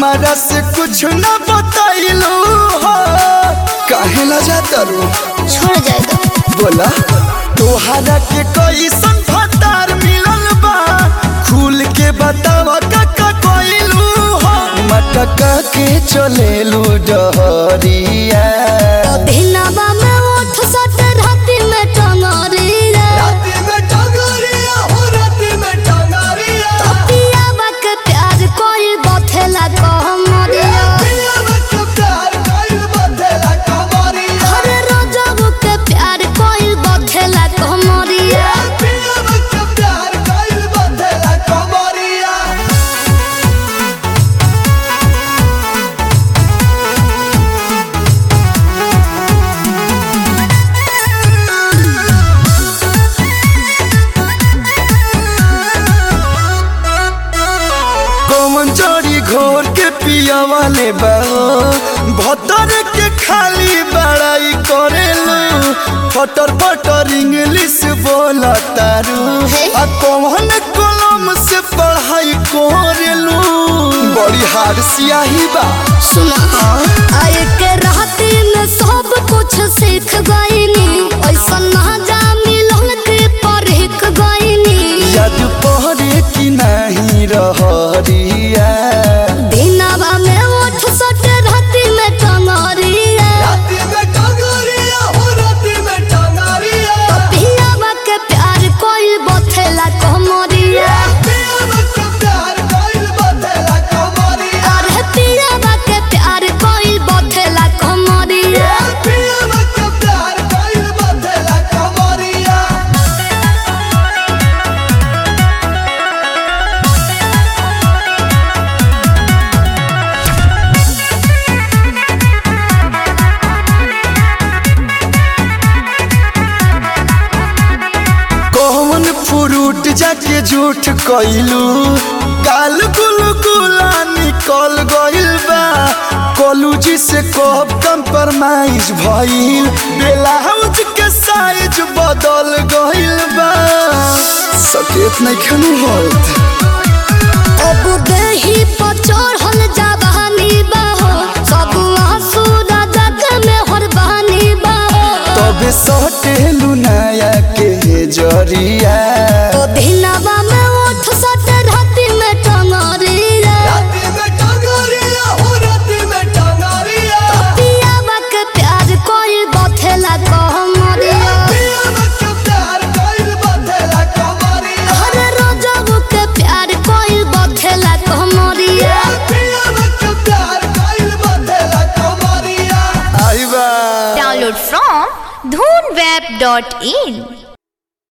हमारा से कुछ न बताइलू हो काहे ला जाता रो छोड़ जाएगा बोला तोहरा के कैसन फतार मिलल बा खुल के बतावा काका कोइलू हो मटका के चलेलू डहरिया दिनवा में उठ सट राति में टंगरिया राती में टंगरिया हो राती में टंगरिया पियावा के प्यार कोई बथेला कहमरिया पिया में प्यार कइल बदला कमरिया हर रोजबू के प्यार कोई बथेला कहमरिया पिया में प्यार कइल बदला कमरिया कौन जड़ी घोर के पिया वाले बहो भतर के खाली बड़ाई करेलू फटर फटर इंग्लिश बोला तारू आ कौन कलम से पढ़ाई करेलू बड़ी हार सियाही बा सुना आए के राति में सब कुछ सीख गईनी ऐसा ना जा मिलन के परख गईनी याद पहरे की नहीं रहरिया दिनवा में उठ सट राति में टंगरिया राती में टंगरिया हो राती में टंगरिया पियावा के प्यार कोई बथेला कहमरिया पिया में प्यार कइल बदला कमरिया अरे पियावा के प्यार कोई बथेला कहमरिया पिया में प्यार कइल बदला कमरिया कौन फ्रूट जाके झूठ कइलू गाल गुल गुला निकल गइल बा कॉलेज से कब कंप्रोमाइज भइल ब्लाउज के साइज बदल गइल बा सकेत नहीं खनु होत अब देही पर चढ़ल जवानी बाहो सब आंसू जग में हरबानी बाहो तबे सटेलू नया के जरिया तो दिनवा में उठ सट राति में टंगरिया राती में टंगरिया हो राती में टंगरिया पियावा के प्यार कोई बथेला कहमरिया पिया में प्यार कइल बदला कमरिया हर रोजबू के प्यार कोई बथेला कहमरिया पिया में प्यार कइल बदला कमरिया आई बा Download from dhoonweb.in